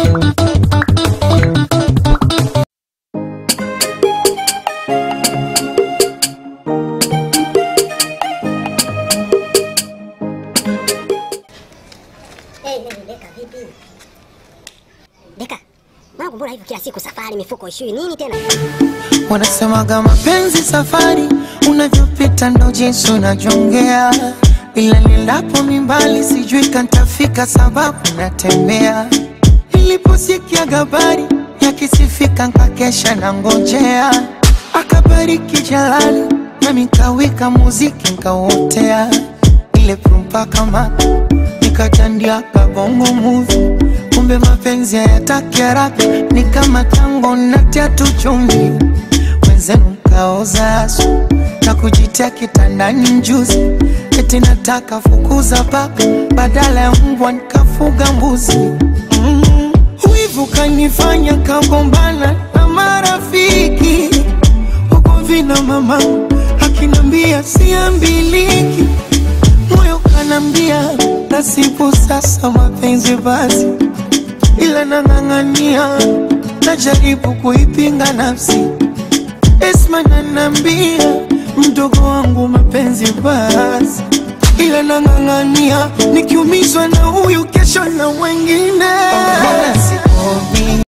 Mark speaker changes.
Speaker 1: Hey, hey, Deka vipi? Deka, mwanangu mbona hivyo kila siku safari mifuko ishui nini tena?
Speaker 2: Wanasemaga mapenzi safari, unavyopita ndo jinsi unajongea, ila nilapo mimbali sijui kantafika, sababu natembea. Niliposikia habari yakisifika, nkakesha na ngojea, akabariki Jalali nami nkawika muziki nkauotea, ile prumpa kama nikatandia kabongo movie kumbe mapenzi hayataki haraka, ni kama tango natia tu chumvi, wenzenu mkaoza asu na kujitia kitandani njuzi, eti nataka fukuza paka badala ya mbwa nikafuga mbuzi. Mm. Wivu kanifanya kagombana na marafiki huko vina mama akinambia siambiliki moyo kanambia nasibu sasa mapenzi basi, ila nang'ang'ania, najaribu kuipinga nafsi. Esma nanambia mdogo wangu mapenzi basi, ila nang'ang'ania, nikiumizwa na huyu kesho na wengine.